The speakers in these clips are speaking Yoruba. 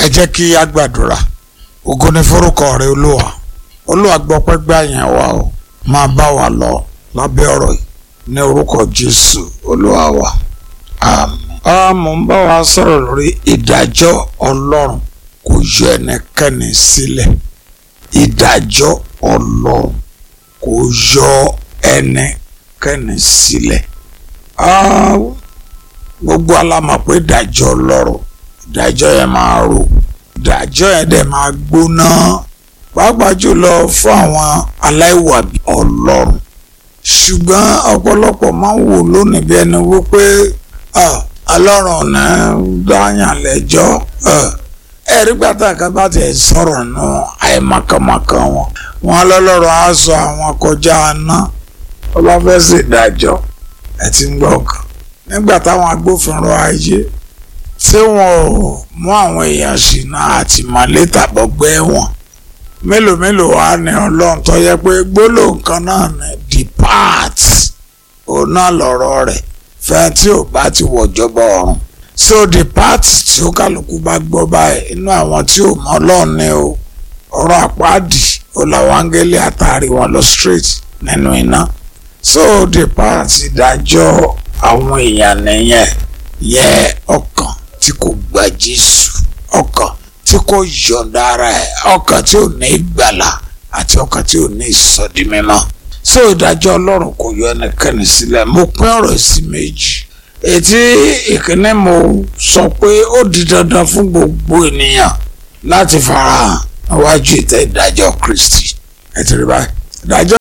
ẹ jẹ́ kí a gbàdúrà ògo ni forúkọ rẹ olúwa olúwa gbọ́pẹ́ gbà yẹn wá o máa bá wa lọ lábẹ́ ọ̀rọ̀ yìí ní orúkọ jésù olúwa wa àmín. a mò ń bá wa sọ̀rọ̀ lórí ìdájọ́ ọlọ́run kò yọ ẹnikẹ́ni sílẹ̀ ìdájọ́ ọlọ́run kò yọ ẹnikẹ́ni sílẹ̀. Ah, gbogbo alamọ̀ pé ìdájọ́ ọlọ́run ìdájọ́ yẹn máa rò ìdájọ́ yẹn dẹ̀ máa gbóná pàápàá jùlọ fún àwọn aláìwàbí ọlọ́run ṣùgbọ́n ọ̀pọ̀lọpọ̀ máa ń wò lónìí bí ẹni wípé ọlọ́run ní dáyàn lẹ́jọ́ ẹ̀rí pàtàkì bá ti sọ̀rọ̀ nù àìmọ̀kànmọ̀kàn wọn wọn lọ́lọ́run á sọ àwọn kọjá aná ọba fẹ́ ṣèdájọ́ ẹ̀ ti ń gbọ́ kan nígbà táwọn agbófinró ayé tí wọn ò mú àwọn èèyàn ṣìnà àtìmọ́lé tàbọ̀gbẹ́ wọn mélòó mélòó wá ní ọlọ́run tó yẹ pé gbólóhùn kan náà ní depart òun náà lọ̀rọ̀ rẹ̀ fẹ́ tí ò bá ti wọ̀jọba ọ̀run so depart tí ó kálukú bá gbọ́ báyìí inú àwọn tí ò mọ ọlọ́run ní o ọ̀rọ̀ àpáàdì ó làwọn áńgẹ́lì àtàrí wọn lọ straight nínú iná so depart ìdájọ́ àwọn èèyàn nìyẹn yẹ ọkàn tí kò gba Jésù ọkàn tí kò yọ̀ǹda ara ẹ̀ ọkàn tí ò ní ìgbàlà àti ọkàn tí ò ní ìsọdí mímọ́ so ìdájọ́ Ọlọ́run kò yọ ẹnikẹ́ni sílẹ̀ mo pín ọ̀rọ̀ sí méjì ètí ìkíní mo sọ pé ó di dandan fún gbogbo ènìyàn láti farahàn níwájú ìtẹ́ ìdájọ́ Kristi ẹ ti rí báyìí ìdájọ́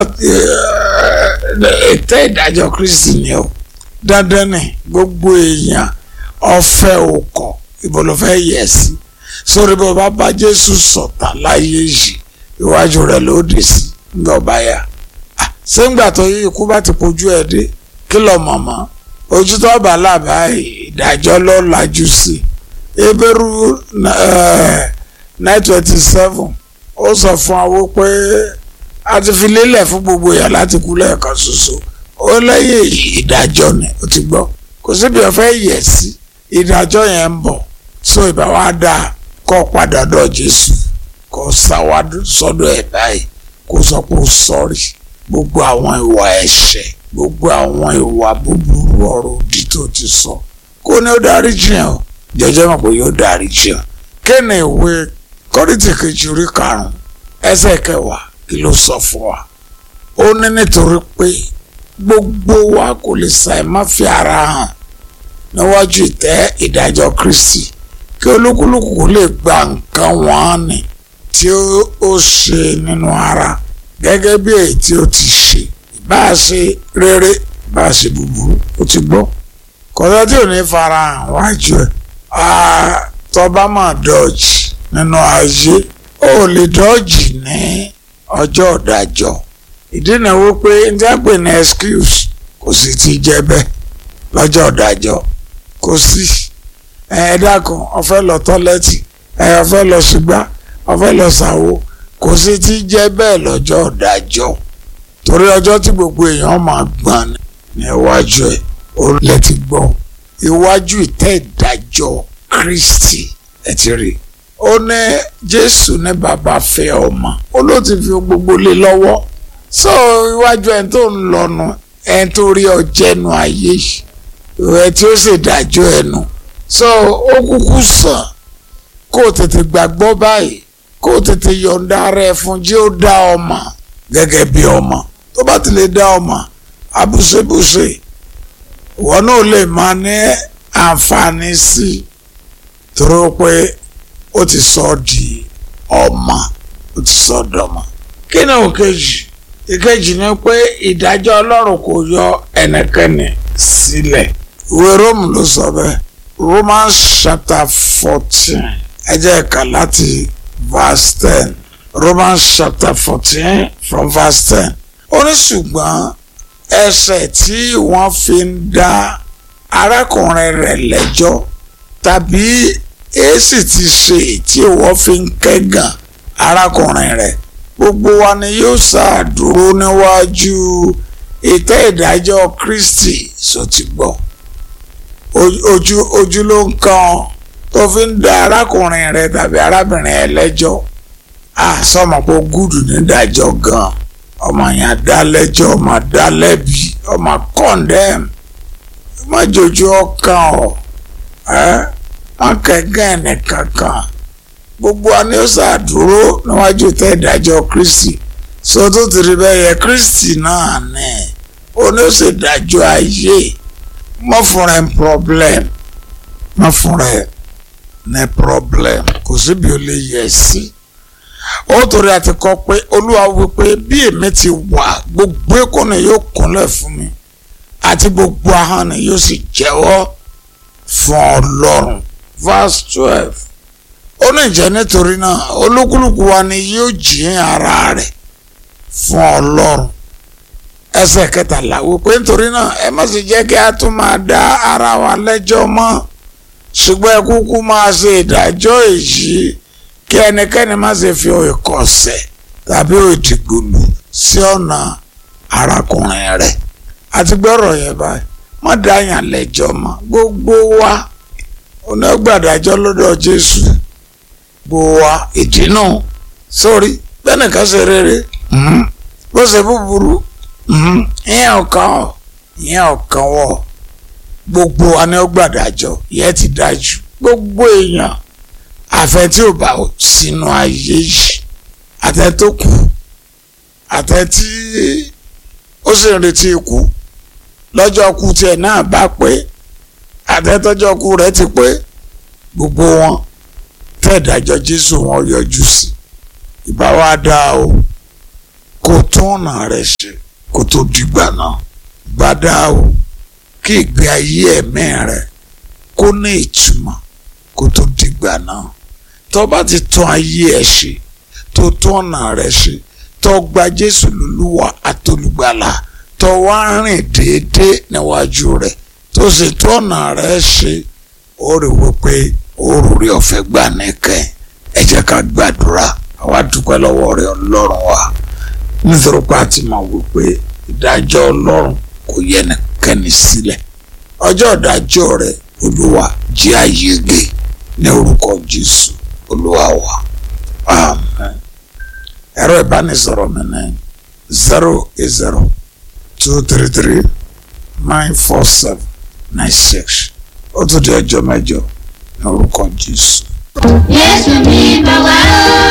ìtẹ́ ìdájọ́ Kristi ni o dandan ni gbogbo èèyàn ọ̀fẹ́ òkọ ibo ló fẹ́ yẹ̀ sí sórí bó bá bá Jésù sọ̀tà láyé yìí iwájú rẹ̀ ló dé sí ńgbà ọba yá sẹ́ńgbà tó yí ikú bá ti pojú ẹ̀ dé kí lọ mọ̀mọ́ ojú tó bá làbá ìdájọ́ ló lajú sí Hébérù nine twenty seven ó sọ fún àwọn pé a ti fi lélẹ̀ fún gbogbo èèyàn láti kú lẹ́ẹ̀kan ṣoṣo ó lẹ́yìn ìdájọ́ ni ó ti gbọ́ kò síbi ọ̀fẹ́ yẹ̀ sí ìdájọ́ yẹn ń bọ̀ so ìbá wa dá kọ́ padà dọ̀ Jésù kò sáwádù sọ́dọ̀ ẹ̀ báyìí kò sọ pé ó sọ́ọ̀rì gbogbo àwọn ìwà ẹ̀ṣẹ̀ gbogbo àwọn ìwà búburú ọ̀rọ̀ òdì tó ti sọ kó ní ó dárí jiyàn o jẹjẹ mọ̀ pé yóò dárí jiyàn kéènì ìwé kọ́rìtì kejì orí karùn-ún ẹsẹ̀ kẹwàá kí ló sọ fún wa ó ní nítorí pé gbogbo wa kò lè ṣàì má fi ara hàn níwájú ìtẹ́ ìdájọ́ Kristi kí olúkúlùkù lè gba nǹkan wọn ni tí ó ṣe nínú ara gẹ́gẹ́ bí èyí tí ó ti ṣe bá a ṣe rere bá a ṣe búburú ó ti gbọ́ kọ́sọ́ tí ò ní fara hàn wájú ẹ̀ tọ́ba máa dọ́ọ̀jì nínú ayé ó lè dọ́ọ̀jì ní ọjọ́ ìdájọ́ ìdí náà wípé ní àpè ní excuse kò sì ti jẹ́ bẹ́ẹ̀ lọ́jọ́ ìdájọ́ kò sí ẹ dákun ọ̀fẹ́ lọ tọ́lẹ́tì ẹ ọ̀fẹ́ lọ ṣùgbá ọ̀fẹ́ lọ ṣàwo kò sí ti jẹ́ bẹ́ẹ̀ lọ́jọ́ ìdájọ́ torí ọjọ́ tí gbogbo èèyàn máa gbọ́n ní iwájú ẹ̀ ó lẹ ti gbọ́ iwájú ìtẹ́ ìdájọ́ Kristi ẹ ti rí ó ní Jésù ní bàbá fẹ́ ọmọ ó ló ti fi gbogbo lé lọ́wọ́ so iwájú ẹni tó ń lọnu ẹni tó rí ọjẹnu ayé ẹ tí ó sì dájọ́ ẹnu so ó kúkú sàn kó o tètè gbàgbọ́ báyìí kó o tètè yọ̀ǹda ara ẹ fún jí ó dá ọmọ gẹ́gẹ́ bí ọmọ tó bá ti lè dá ọmọ abúṣebúṣe ìwọ náà lè máa ní àǹfààní sí i torí pé ó ti sọ ọ́ di ọmọ ó ti sọ ọ́ dọ̀mọ kí ni òkèjì ìkejì ni pé ìdájọ́ ọlọ́run kò yọ ẹnikẹ́ni sílẹ̀ ìwé róòmù ló sọ bẹ́ẹ̀ romans chapter fourteen ẹ jẹ́ ká láti verse ten romans chapter fourteen from verse ten ó ní ṣùgbọ́n ẹ̀ṣẹ̀ tí wọ́n fi ń dá arákùnrin rẹ̀ lẹ́jọ́ tàbí èsì ti ṣe tí wọ́n fi ń kẹ́gàn arákùnrin rẹ̀ gbogbo wa ni yóò ṣàdúró níwájú ìtẹ́ ìdájọ́ Kristi sọ ti gbọ́ ojú ojú ló ń kan tó fi ń dá arákùnrin rẹ tàbí arábìnrin ẹ lẹ́jọ́ à sọmọ pé gúdù nídàájọ́ gan ọmọ yẹn dá lẹ́jọ́ ọmọ dá lẹ́bi ọmọ condemn má jòjú ọkàn ọ ẹ má kẹgàn ẹnìkankan gbogbo wa ni ó ṣàdúró níwájú tẹ ìdájọ́ Kristi so tó ti rí bẹ́ẹ̀ yẹ Kristi náà ní ó ní ó sì dájọ́ ayé mọ́ fúnra ẹ̀ problem mọ́ fúnra ẹ̀ ní problem kò síbi ó lè yẹ sí ó torí àti kọ pé olúwa wípé bí èmi ti wà gbogbo èkó ni yóò kúnlẹ̀ fún mi àti gbogbo ahọ́n ni yóò sì jẹ́wọ́ fún ọlọ́run verse twelve ó ní ìjẹ́ nítorí náà olúkúlùkù wa ni yóò jìn ara rẹ̀ fún ọlọ́run ẹsẹ̀ kẹtàlá wípé nítorí náà ẹ má sì jẹ́ kí a tún máa dá ara wa lẹ́jọ́ mọ́ ṣùgbọ́n ẹ kúkú máa ṣe ìdájọ́ èyí kí ẹnikẹ́ni má ṣe fi ìkọ̀sẹ̀ tàbí ìdìgbòlù sí ọ̀nà arákùnrin rẹ̀ àti gbọ́rọ̀ yẹn báyìí má dáyàn lẹ́jọ́ mọ́ gbogbo wa onígbàdájọ́ lọ́dọ̀ Jésù gbogbo wa ìdínà sórí bẹ́ẹ̀nìkan ṣe rere bó ṣe búburú ìyẹn ọ̀kan ọ̀ ìyẹn ọ̀kan wọ̀ gbogbo wa ni ó gbàdájọ́ yẹn ti dájú gbogbo èèyàn àfẹ tí ò bá sínú ayé yìí àtẹ tó kù àtẹ tí ó sì ń retí ikú lọ́jọ́ kú tiẹ̀ náà bá pé àtẹ tọ́jọ́ kú rẹ̀ ti pé gbogbo wọn tẹ̀dájọ́ Jésù wọn yọjú sí ìbá wa dá o kó tún ọ̀nà rẹ̀ ṣe kó tó dìgbà náà bá dá o kí ìgbé ayé ẹ̀mí rẹ̀ kó ní ìtumọ̀ kó tó dìgbà náà tó bá ti tún ayé ẹ ṣe tó tún ọ̀nà rẹ ṣe tó gba Jésù lólúwa àtolùgbàlà tó wá rìn déédéé níwájú rẹ tó sì tún ọ̀nà rẹ ṣe ó rí wípé ó rí ọ̀fẹ́ gbà nìkẹ́ ẹ jẹ́ ká gbàdúrà àwa dúpẹ́ lọ́wọ́ rẹ ọlọ́run wa nítorí pé a ti mọ̀ wípé ìdájọ́ ọlọ́run kò yẹ nìkẹ́ni sílẹ̀ ọjọ́ ìdájọ́ rẹ olúwa jẹ́ àyègè ní orúkọ jésù olúwa wa amen ẹ̀rọ ìbánisọ̀rọ̀ mi ní zero eight zero two three three nine four seven nine six ó tún di ọjọ́ mẹ́jọ ní orúkọ jésù. Jésù ní bá wá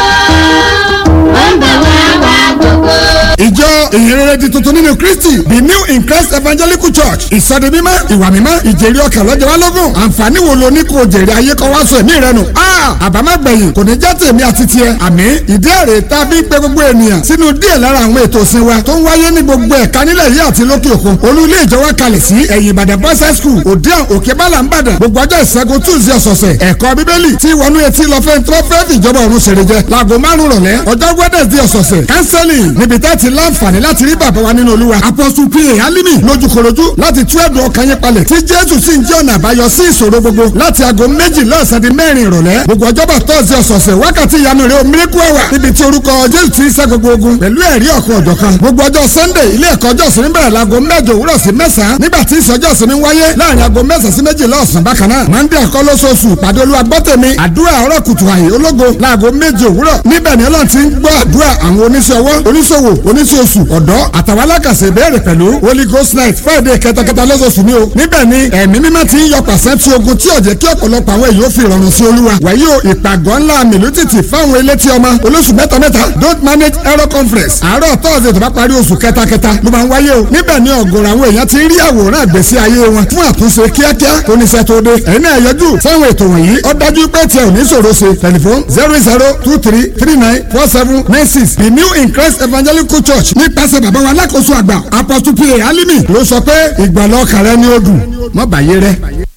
ó ń bá wá wá gbogbo. ìjọ ìhìnrere di tuntun nínú kristi the new in christ evangelical church ìsọdi mímọ́ ìwà mímọ́ ìjèrè ọkàn lọ́jọ́ wa lógún àǹfààní wo lo ní kò jèrè ayé kan wá sọ ẹ̀mí rẹ nù. àbámágbẹ̀yìn kò ní já tèmi àti tiẹ̀ àmì ìdí èrè tá a fi ń pe gbogbo ènìyàn sínú díẹ̀ lára àwọn ètò ìsìn wa tó ń wáyé ní gbogbo ẹ̀ka nílẹ̀ yìí àti lókè òkun olú ilé ìjọ wa kalẹ̀ sí ẹ̀yìn ìbàdàn boys high school òdiàn òkè bálà ń bàdàn gbogbo ọjọ́ ìṣẹ́gun tuesday ọ̀sọ̀ọ̀sẹ̀ ẹ̀kọ́ bíbélì tí wọnú etí lọ fẹ́ tó fẹ́ fìjọba ọ̀run ṣèrè jẹ láago márùn rọ̀lẹ́ ọjọ́ wednesday ọ̀sọ̀ọ̀sẹ̀ counseling níbi tẹ́ ti láǹfààní láti rí bàbá wa nínú olúwa apostle pa alimi lójúkorojú láti tú ẹ̀dùn ọkàn yín palẹ̀ tí jésù sì ń jẹ́ ọ̀nà àbáyọ sí ìṣòro gbogbo láti aago méjì lọ́sàn-án di mẹ́rin ìrọ̀lẹ́ gbogbo ọjọ́bọ̀ tọ́sí ọ̀sọ̀ọ̀sẹ̀ wákàtí ìyanu rẹ̀ omiriku ẹ̀wà níbi tí orúkọ jésù ti ń ṣẹ́ gbogbo ogun pẹ̀lú ẹ̀rí ọ̀kan ọ̀jọ̀kan gbogbo ọjọ́ sunday ilé ẹ̀kọ́ ọjọ́ ìsinmi bẹ̀rẹ̀ láago mẹ́jọ òwúrọ̀ sí mẹ́sàn-án nígbà tí ìsọjọ́ ìsinmi wáyé láàrin aago mẹ́sàn-án sí méjìlá ọ̀sán bákan náà monday àkọlọ́sọ̀ọ̀sù pàdé olúwa gbọ́tẹ̀mí àdúrà ọ̀rọ̀ kùtù àyè ológo láago méje òwúrọ̀ níbẹ̀ ni ọlọ́run ti ń gbọ́ àdúrà àwọn oníṣẹ́ ọwọ́ oníṣòwò oníṣòṣù ọ̀dọ́ àtàwọn alákàṣe ìbéèrè pẹ̀lú holy ghost night friday kẹtàkẹtà lọ́sọ̀ọ̀sù ni o níbẹ̀ ni ẹ̀mí mímọ́ ti ń yọ pàṣẹ tí ogun tí ọ̀jẹ̀ kí ọ̀pọ̀lọpọ̀ àwọn èèyàn fi ìrọ̀rùn sí olúwa wàyí o ìpàgọ́ ńlá mìlútìtì fáwọn elétí ọmọ olóṣù mẹ́ta mẹ́ta don't manage error conference àárọ̀ tọ́sídẹ̀ẹ́ tó bá parí oṣù kẹtàkẹta ló máa ń wáyé o níbẹ̀ ni ọ̀gọ̀rọ̀ àwọn èèyàn ti ń rí àwòrán àgbèsí ayé wọn fún àtúnṣe kíákíá tó níṣẹ́ tó dé ẹ̀yin náà yọjú sáwọn ètò wọ̀nyí ó dájú pé tiẹ̀ ò ní ṣòro ṣe tẹlifon zero zero two three three nine four seven nine six the new in christ evangelical church nípasẹ̀ bàbá wa alákòóso àgbà apostle pa alimi ló sọ pé ìgbàlọ́ kàrẹ́ ni ó dùn mọ́ bàyé rẹ.